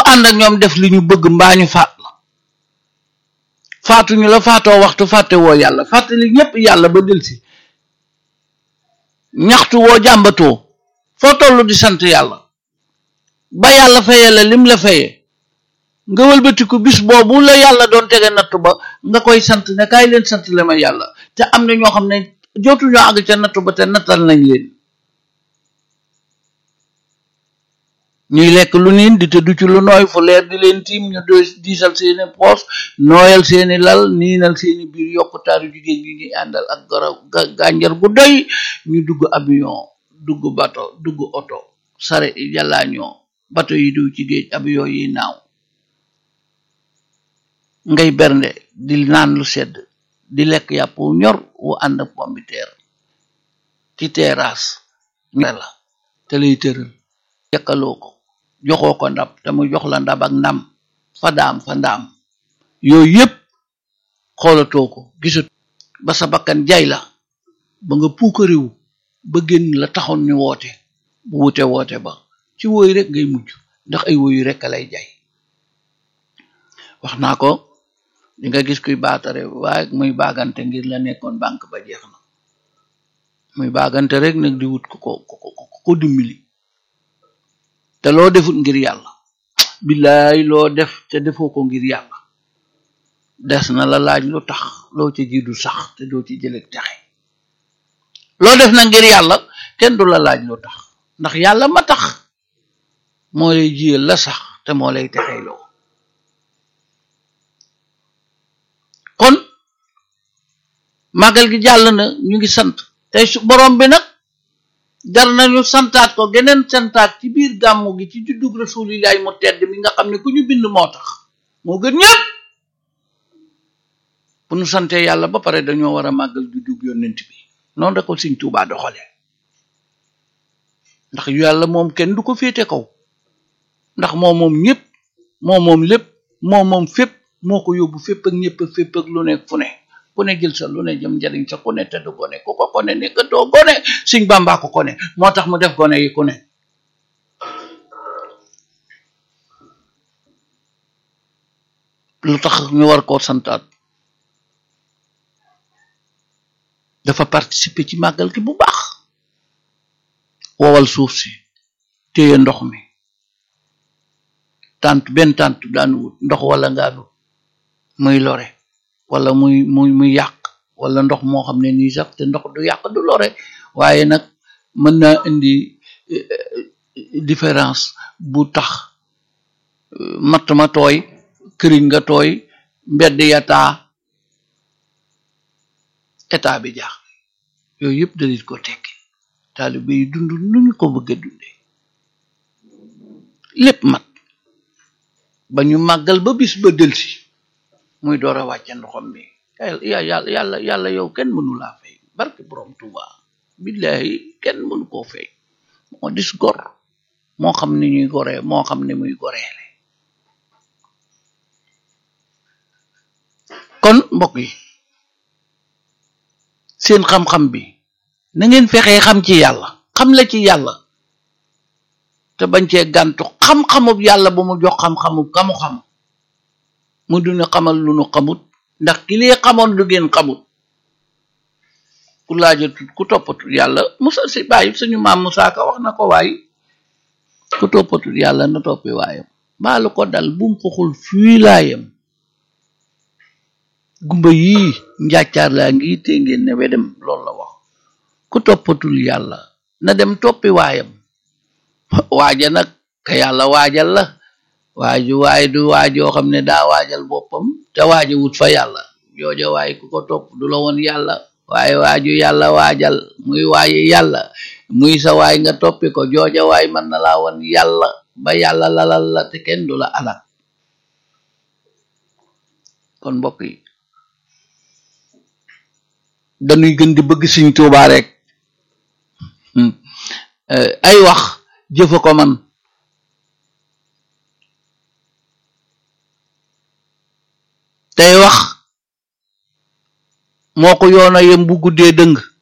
ànd ak ñoom def li ñu bëgg mbaa ñu faat la faatuñu la faatoo waxtu fàtte woo yàlla fàttali ñépp yàlla ba delsi ñaxtu woo jàmbatoo foo tollu di sant yàlla ba yàlla fayee la lim la fayee nga wëlbatiku bis boobu la yàlla doon tege nattu ba nga koy sant ne kaay leen sant le ma yàlla te am na ñoo xam ne jootuñoo àgg ca nattu ba te nattal nañ leen ñuy lekk lu niin di tëdd ci lu nooy fu leer di leen tiim ñu do diisal seeni poos nooyal seeni lal niinal seeni biir yokkutaaru jigéen ñi ñuy àndal ak garab gànjar gu doy ñu dugg avion dugg bato dugg oto sare yàllaañoo bato yi diw ci géej avion yi naaw ngay bernde di naan lu sedd di lekk yàpp wu ñor wu ànd ak pombiteer ci terrasse ñore la te lay tëral yekkaloo ko joxoo ko ndab te mu jox la ndab ak ndam fa daam fa ndaam yooyu yépp xoolatoo ko gisat ba sa bakkan jay la ba nga puukariwu ba génn la taxoon ñu woote bu wute woote ba ci woy rek ngay mujj ndax ay woyu rek a lay jay wax naa ko di nga gis kuy baatare waaye muy baagante ngir la nekkoon banque ba jeex na muy baagante rek nag di wut ko ko ko ko dimbali te loo defut ngir yàlla billaay loo def te defoo ko ngir yàlla des na la laaj lu tax loo ci jiidu sax te doo ci jëleg texe loo def na ngir yàlla kenn du la laaj lu tax ndax yàlla ma tax moo lay jiyal la sax te moo lay texeyloo kon màggal gi jàll na ñu ngi sant tey su borom bi nag jar nañu santaat ko geneen santaat ci biir gàmmu gi ci juddug rasulillahi mu tedd mi nga xam ne ku ñu bind moo tax moo gën ñëpp bu nu sante yàlla ba pare dañoo war a màggal juddug yonent bi noonu da ko Sëñ Tuubaa doxale ndax yàlla moom kenn du ko féete kaw ndax moo moom ñëpp moo moom lépp moo moom fépp moo ko yóbbu fépp ak ñëpp ak fépp ak lu nekk fu ne ku ne jël sa lu ne jëm njariñ sa ku ne te du gone ku ko kone ne gëtoo gone Sëñ Bàmbaa ko kone moo tax mu def gone yi ku ne lu tax ñu war koo santaat dafa participer ci màggal gi bu baax wowal suuf si téye ndox mi tant benn tant daanu wut ndox wala ngaanu muy lore wala muy muy muy yàq wala ndox moo xam ne nii sax te ndox du yàq du lore waaye nag mën naa indi différence bu tax matt ma tooy këriñ nga tooy mbedd ya taa état bi jaax yooyu yëpp dalit ko tekki taalibe yi dund nu ñu ko bëgg a dunde lépp mat ba ñu màggal ba bis ba delsi muy door a wàcce ndoxam mi yàlla yàlla yàlla yow kenn mënu laa fay barke borom Tuuba billahi kenn mënu koo fay moo dis gor moo xam ni ñuy goree moo xam ni muy goreele kon mbokk yi seen xam-xam bi na ngeen fexee xam ci yàlla xam la ci yàlla te bañ cee gàntu xam-xamub yàlla bu mu jox xam-xamub kamu xam mu duna xamal lu nu xamut ndax ki lee xamoon lu ngeen xamut ku laajatut ku toppatul yàlla musa si bàyyi suñu maam Musaa Ka wax na ko waay ku toppatul yàlla na toppi waayam mbaalu ko dal bum xoxul fii laayam gumba yii njàccaar laa ngi te ngeen ne wedem loolu la wax ku toppatul yàlla na dem toppi waayam waaja nag ka yàlla waajal la waaju waay du waajoo xam ne daa waajal boppam te waaja wut fa yàlla jooja waay ku ko topp du la woon yàlla waaye waaju yàlla waajal muy waaye yàlla muy sa waay nga toppi ko jooja waay mën na laa woon yàlla ba yàlla lalal la te kenn du la alal kon mbokk yi dañuy gën di bëgg Sëñ Tuubaa rek ay wax jëfa ko man tey wax moo ko yoona yem bu guddee dëng